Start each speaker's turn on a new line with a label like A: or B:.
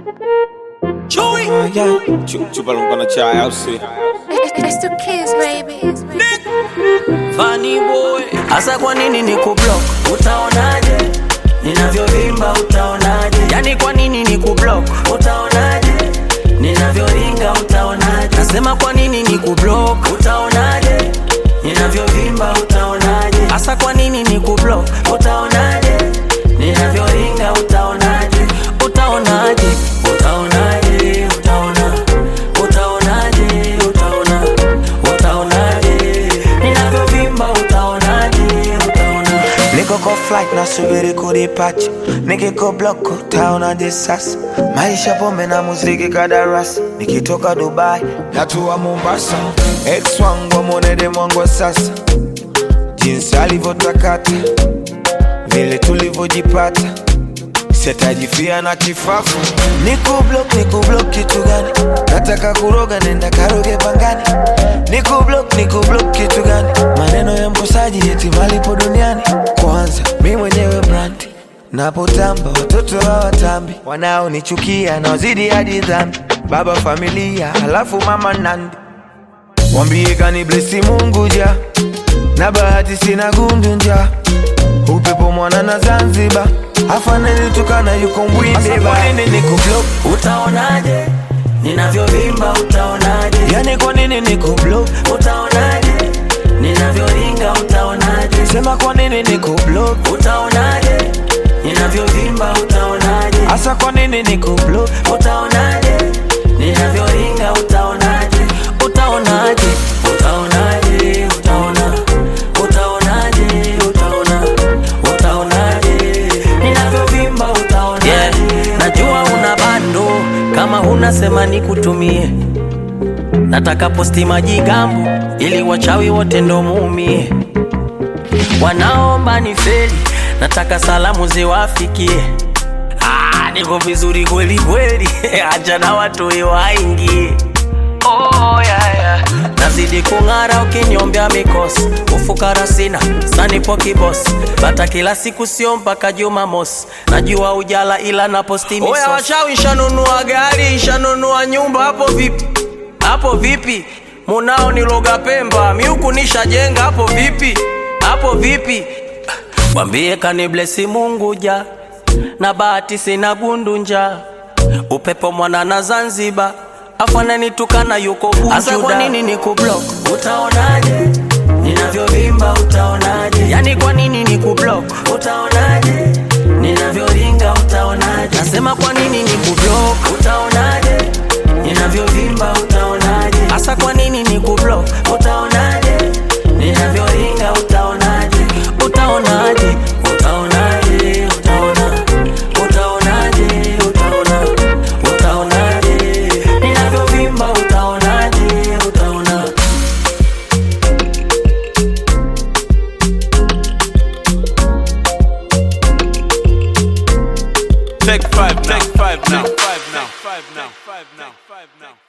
A: Chewy.
B: Ah, yeah. Chu- Chupa lumpa na chai au si?
C: It's the kids, baby.
A: Funny boy. Asa kwa nini ni kublock? Utaonaje? Ninavyovimba utaonaje? Yani kwa nini ni kublock? Utaonaje? Ninavyoringa utaonaje? Nasema kwa nini ni kublock? Utaonaje? Ninavyovimba utaonaje? Asa kwa nini ni kublock? Utaonaje? Ninavyoringa utaonaje? Utaonaje? Utaonaje? Utaona. Utaonaje? Utaona. Utaonaje? Ninavyovimba utaonaje? Utaona.
D: Niko kwa flight nasubiri kudipacha, nikiko block utaonaje sasa? Maisha pombe na muziki kadarasi, nikitoka Dubai natua Mombasa. Ex wangu amwonede mwangu wa sasa, jinsi alivyotakata, vile tulivyojipata sitajifia na kifafu. Niko block, niko block kitu gani? Nataka kuroga, nenda karoge pangani. Niko block, niko block kitu gani? Maneno ya mkosaji eti malipo duniani. Kwanza mi mwenyewe brand napotamba, watoto hawatambi, wanaonichukia naozidi hadi dhambi. Baba familia, halafu mama nandi, wambie kani blesi Mungu ja na bahati sina gundu nja upepo mwana na Zanzibar afaneni tukana yuko mbwinde ba nini niko block
A: Utaonaje? Ninavyovimba utaonaje?
D: yani kwa nini niko block
A: Utaonaje? Ninavyoringa utaonaje?
D: sema kwa nini niko block
A: Utaonaje? Ninavyovimba utaonaje?
D: asa kwa nini niko block
A: Utaonaje? Ninavyoringa utaonaje? Utaonaje? Utaonaje? Utaona. Utaonaje? Utaona. Utaonaje? Ninavyovimba utaonaje? Yeah. Najua una bando kama huna sema nikutumie nataka posti majigambo ili wachawi wote ndo muumie wanaomba ni feli nataka salamu ziwafikie ah, niko vizuri kweli kweli acha na watu waingie oh, yeah, yeah. nazidi kung'ara ukinyombea mikosi ufukara sina sanipo kibosi bata kila siku sio mpaka jumamosi najua ujala ila na posti misosi. Oya wachawi shanunua gari shanunua nyumba hapo vipi hapo vipi munao niloga pemba miuku nishajenga hapo vipi hapo vipi mwambie kaniblesi mungu ja na bahati sina gundu upepo mwana na zanzibar afananitukana yuko Asa kwa nini ni kublock utaonaje ninavyovimba utaonaje yani kwa nini ni kublock utaonaje ninavyoringa utaonaje nasema kwa nini ni kublock utaonaje ninavyovimba utaonaje hasa kwa nini ni kublock utaonaje ninavyoringa utaonaje utaonaje utaonaje utaona utaonaje utaona utaonaje ninavyovimba utaonaje utaona
B: Take five now. Take five now. Take five now. Take five now. Take five now.